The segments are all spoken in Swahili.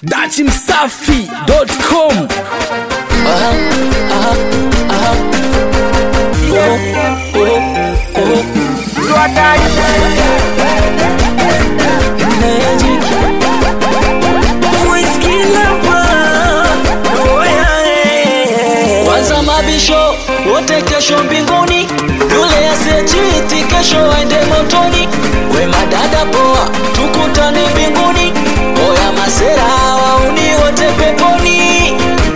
dachimsafi.com Kwanza mabisho wote kesho mbinguni, yule asiyechiti kesho aende motoni. We madada poa, tukutane mbinguni. Oya masera wauni wote peponi.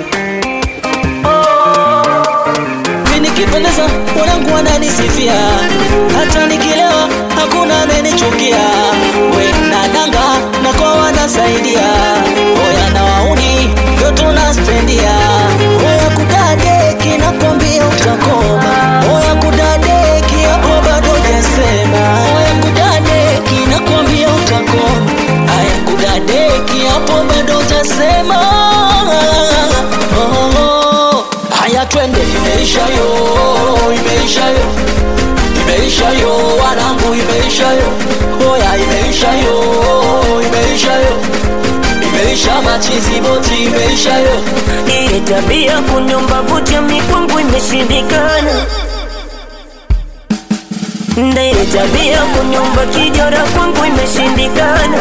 Mimi nikipendeza wanangu wananisifia, hata nikilewa hakuna anayenichukia. We nadanga na kwa wanasaidia, oya na wauni ndio tunastendia. Oya kudadeki nakwambia utakoma, oya kudadeki hapo bado jasema. Oya kudadeki nakwambia utakoma, aya kudadeki hapo bado jasema. Oh, oh, oh. Haya twende, imeisha yo, imeisha yo, imeisha yo, wanangu, imeisha yo, oya, imeisha yo, imeisha yo, imeisha machizi boti, imeisha yo. Hii tabia kunyomba vuta mikwangu imeshindikana. Nde tabia kunyomba kijora kwangu imeshindikana.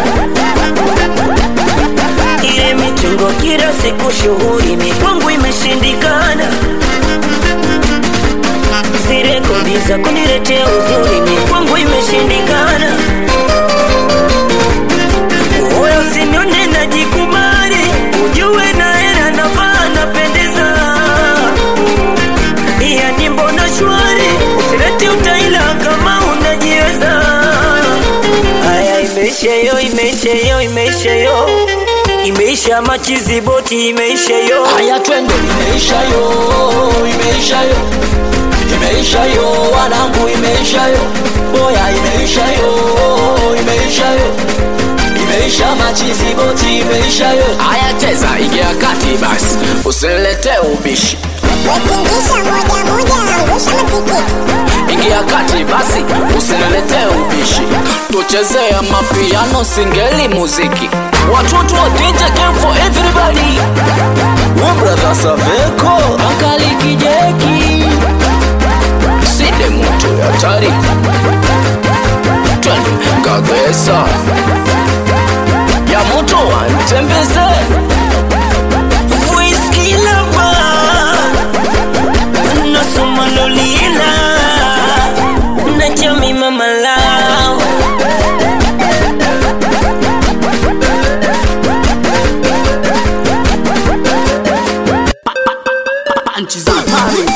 Ile mitungo kila siku shughuli mikwangu imeshindikana. Zile kodi za kuniletea uzuri mikwangu imeshindikana. Oya usinione najikubali, ujue na hela navaa napendeza. Yani mbona shwari, usilete utaila kama unajiweza. Haya, imeisha yo, imeisha yo, imeisha yo, imeisha machizi boti, imeisha yo. Haya twende, imeisha yo, imeisha yo, imeisha yo, wanangu, imeisha yo, oya, imeisha yo, imeisha yo, imeisha machizi boti, imeisha yo. Haya cheza, ingia kati basi, usilete ubishi. Ingia kati basi, usinilete ubishi. Tuchezee mapiano, singeli, muziki. Watoto wa DJ game for everybody. We brother Saveko, Ankali Kijeki, Side moto ya tari. Twende Kagesa, ya moto wantembeze. Whisky lover, nasoma lolila, nachami mama lao. nchi za hatari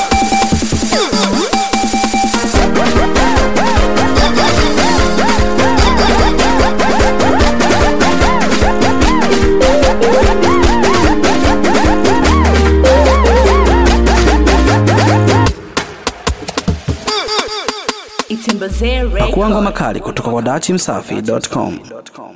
Itembezee pakuangwa Record. makali kutoka kwa dachimsafi.com